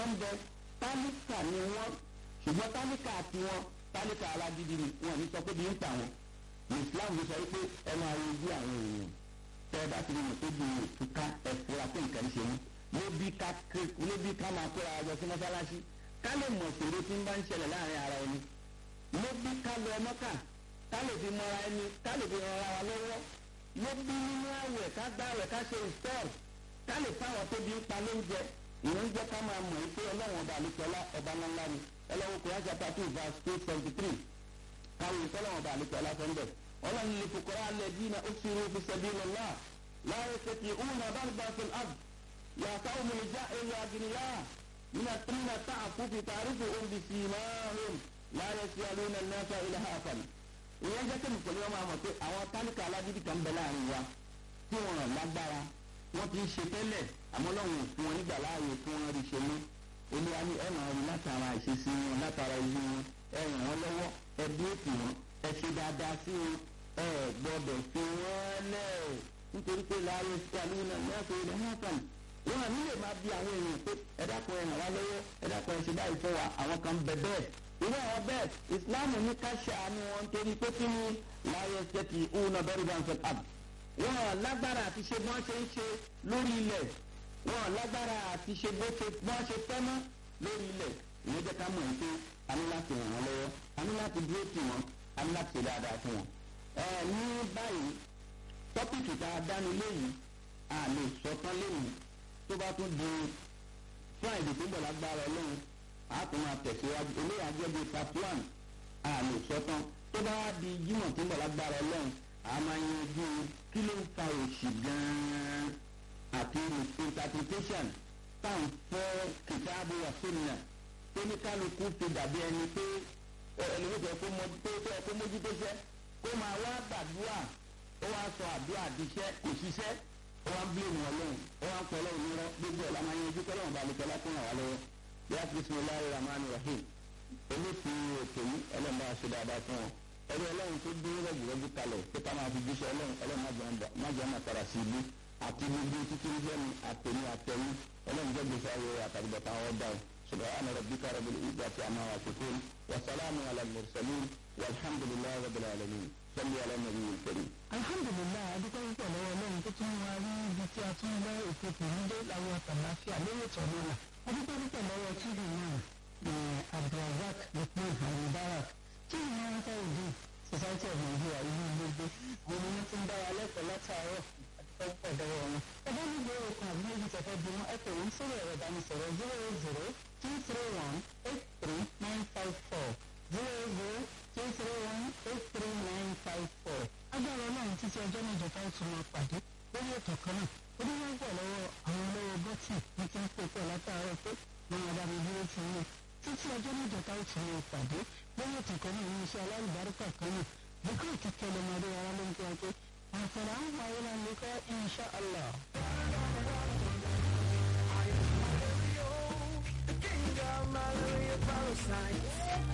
ń bẹ tálíkà ni wọ́n ṣùgbọ́n tálíkà tiwọn tálíkà alágídí ni wọn ní sọ pé bí ń pa wọn islam ló sọ wípé ẹ máa wo ojú àwọn èèyàn tẹ ẹ bá ti rí wọn tó di òtúká ẹ fura pé nǹkan ṣe wọn ló bí ká ló bí ká máa kóra ọjọ́ sí mọ́sálásí ká lè mọ̀ ṣòro tí ń bá ń ṣẹlẹ̀ láàrin ara ẹni ló bí ká lọ mọ́kà ká lè fi mọ́ra ẹni ká lè fi rọra wa lọ́wọ́ ló bí nínú àwẹ̀ ká gbá àwẹ̀ ká ṣe ìstọ́ọ̀ ká lè fáwọn tó bí ń pa lóúnjẹ ìwọ́n jẹ́ ká máa mọ̀ pé ọlọ́run ọba àlùkọ́lá ọba ńláńlá ni ọlọ́run kò yájà pàtó verse two seventy three káwọn ìtọ́lọ́run ọba àlùkọ́lá sọ ń bẹ̀ ọlọ́run lè fòkòrò alẹ́ dínà ó sì rú fi sẹ́bí lọ́lá láyé sẹ́kì òun àbá bá fi اب يعطوهم الجائر أغنياء من الطين تعفو في تعرفهم بسيماهم لا يسألون الناس إلهافا ìyẹn jẹ́ kẹ́mi pẹ̀lú ọmọ àmọ̀ pé àwọn tálíkà aládìdí kan bẹ láàrin wa tí wọn ràn lágbára wọn ti ń ṣe tẹ́lẹ̀ àmọ́ lọ́wọ́ fún wọn nígbà láàyè fún wọn rí ṣe mú olúwa ní ẹ máa rí látara ìṣesí wọn látara ìlú wọn ẹ ràn wọn lọ́wọ́ ẹ bí ètò wọn ẹ ṣe dáadáa sí wọn ẹ gbọ́dọ̀ fi wọn lẹ̀ nítorí pé láàyè sí àlùyìn náà ní ilẹ̀ hàn wọn àmì lè máa bí àwọn èèyàn pé ẹ dákun ẹ ràn wá lọ́wọ́ ẹ dákun ẹ ṣe báyìí fún wa àwọn kan bẹ bẹ́ẹ̀ irú àwọn bẹ́ẹ̀ ìsìláàmù ní ká ṣàánú wọn torí pé kí ni láyé ṣẹ́kì òun náà bẹ́rù bá ń fẹ́ ab wọn lágbára àti ṣe bọ́n ṣe ń ṣe lórí ilẹ̀ wọn lágbára àti ṣe bọ́n ṣe fẹ́ mọ́ lórí ilẹ̀ ìyẹn jẹ́ ká mọ̀ ní pé a ní láti ràn wọ́n lọ́wọ́ a ní láti dúró tì wọ́n a ní láti ṣe dáadáa fún wọn. ẹ ní báyìí tọ́pìkì tá a dánu léyìí a lè sọ tán léyìí tó bá tún di friday tó ń bọ̀ lágbára ọlọ́run a tún máa tẹ̀síwájú eléyà jẹ́ bíi part one a lè sọ tán tó bá di jímọ̀ tó ń bọ̀ lágbára ọlọ́run a máa yanjú kí ló ń fa òṣì gan-an àti interpretation táwọn fẹ́ kìtàbù àfẹ́nìyàn tó ní kálukú fi dàbí ẹni pé ẹlẹ́wọ̀n tó yẹ kó mójútó ṣẹ́ kó máa wá gbàdúrà ó wá sọ àdúrà àdìṣẹ́ kò ṣiṣẹ́ ó wá ń bí ènìyàn ọlọ́run ó wá ń pọ̀ ọlọ́run nírọ́ gbogbo ẹ̀ la máa yanjú kọ́lọ́run bá lùkọ́ lákùn ràn wá lọ́wọ́ yá bisimilahi rahman rahim olófin ètò yìí ọlọ́run bá ṣe dáadáa fún wọn ẹni ọlọ́run tó dúró rẹ̀gbẹ̀rẹ̀gbẹ̀ kalẹ̀ pé ká máa fi jíṣẹ́ ọlọ́run ọlọ́run má jẹ́ ọmọ tara sí ibú àti gbogbo títí ń jẹ́ mi àtẹ̀mí àtẹ̀yìn ọlọ́run jẹ́ gbèsè ayé àtàgbẹ̀ta wọn dá سبحان ربك رب العزة عما يصفون وسلام على المرسلين والحمد لله رب العالمين صلي على النبي الكريم alhamdulilayi adúpẹ́ púpọ̀ lọ́wọ́ ọlọ́run tó tún wá rí ibi tí a tún lọ ètò tòmídé láwọn àtàláfíà lórí ètò náà adúpẹ́ púpọ̀ lọ́wọ́ tíbi náà abdulrasaq lukman alibarak tí ìwé wọn fẹ́ òdu society of nigeria ìlú gbogbo àwọn ọmọ wọn ti ń dára lẹ́kọ̀ọ́ látàárọ̀ adúpẹ́ púpọ̀ lọ́wọ́ wọn. ẹgbẹ́ ní ìgbé òkun àbí méjì tẹ̀fẹ́ bí wọn ẹ pè wọ́n sórí ẹ̀rọ ìbánisọ̀rọ̀ zero eight zero two three one eight three nine five four zero zero two three one eight three nine five four agbára ọlọ́run títí ọjọ́ mẹ́jọ tá ó tún máa pàdé lórí ètò kan náà ó dé wọ́n pọ̀ lọ́wọ́ àwọn olówó bọ́tì ní kí n pè pọ̀ látàárọ̀ pé wọ́n máa bá mi dúró fún mi títí ọjọ́ mẹ́jọ tá ó tún máa pàdé lórí ètò kan náà ní iṣẹ́ alálùbáríkà kan náà bùkọ́ ìkíkẹ́ lọ́mọdé ara ló ń kí wọn pé àǹfààní àwọn àwọn ìlànà ìkọ́ insha allah. King of Malaria parasite.